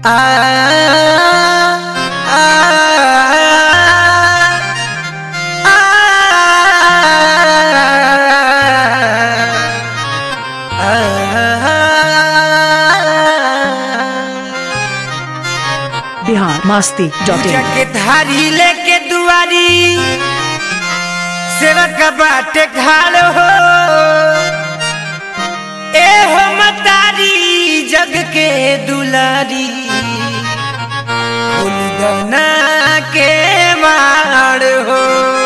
Bihar Masti dot in के धारी लेके दुआरी सेवक बाटे खाड़ हो ए हो मतारी जग के दुलारी फूलदना के माड़ हो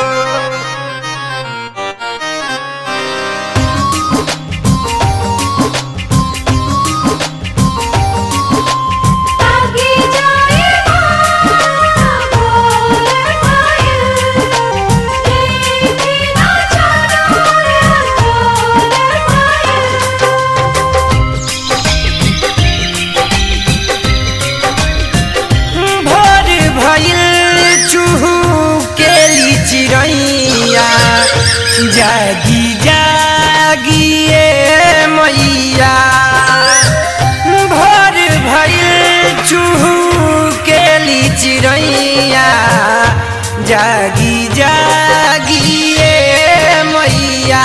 आगे जाए बोल पायल लेके ना जाना बोल पायल भोर भइल चूहू के ली चिड़ैया जागी जागिए मैया भोर भइल चूहू के ली चिड़ैया जागी जागिए मैया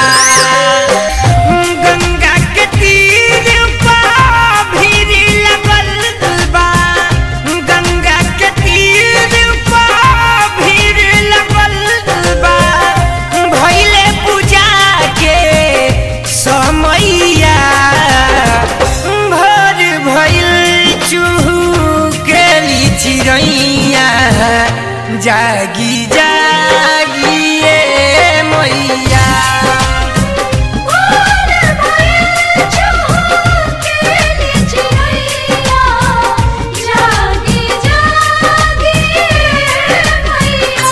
गंगा के तीर पर भीड़ लगल बा गंगा के तीर पर भीड़ लगल बा भइले पूजा के समैया भोर भइल चूहू के ली चिड़ैया जागी जागिए मैया बोल पायल चुके ले चिड़ैया जागी जागी मैया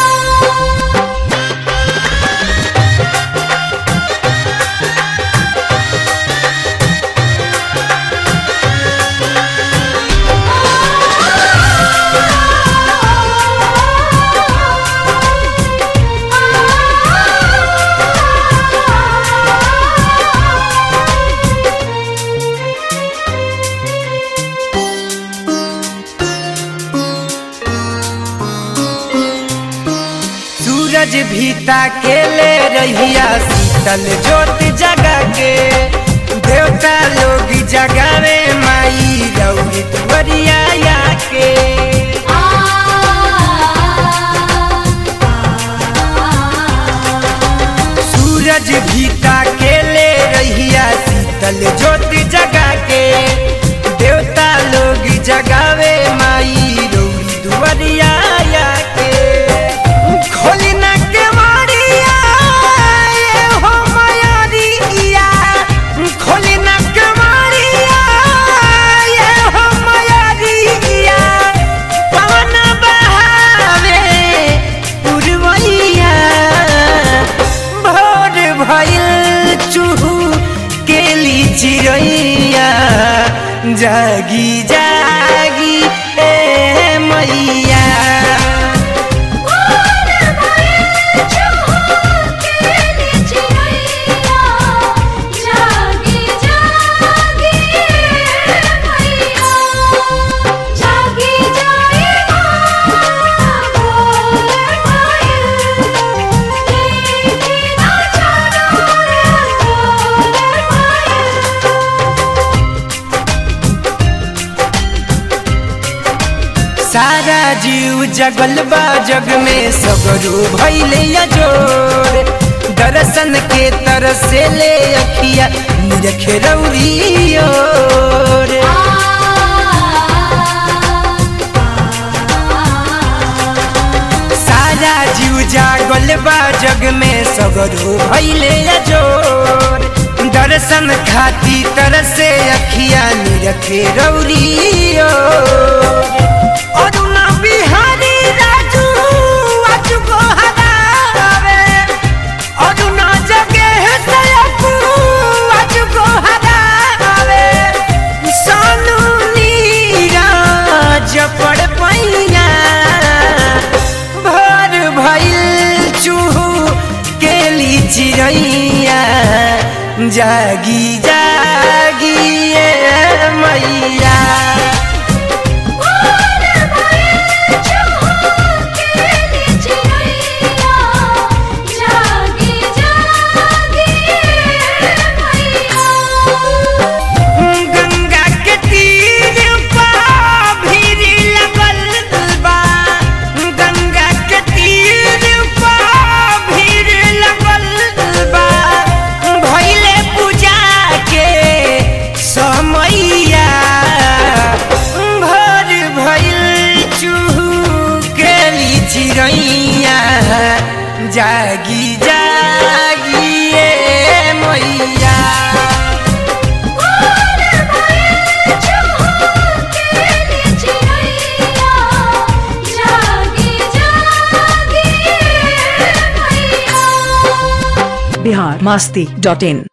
सूरज भीता के ले रहिया शीतल ज्योत जगा के देवता लोग जगावे माई रौरी तुवरिया के सूरज भीता के ले रहिया शीतल ज्योत जगा के देवता लोग जगावे माई रौरी दुवरिया के खोली ना के मारिया ये हो मयारिया खोली ना के मारिया ये हो मयारिया पवन बहावे पुरवैया भोर भइल चूहू केली चिड़ैया जागी जागी ए मैया बोल पायल चुके ले चिड़ैया जागी जागी मैया जागी जाए बोल पायल लेके ना जाना बोल सारा जीव जगल बा जग में सगरू भैले जोर दर्शन के तरसे ले अखिया निरखे रौरी ओर सारा जीव जागल बा जग में सगरू भैले जोर दर्शन खाती तरसे अखिया निरखे रौरी ओर अरुणा बिहारी राजू आज को हरावे अरुणा जगे सयकू आज को हरावे सोनू नीरज पड़ पैया भोर भइल चूहू केली चिड़ैया जागी जागी ए मैया बोल जागी जागी ए मैया बिहार मस्ती डॉट इन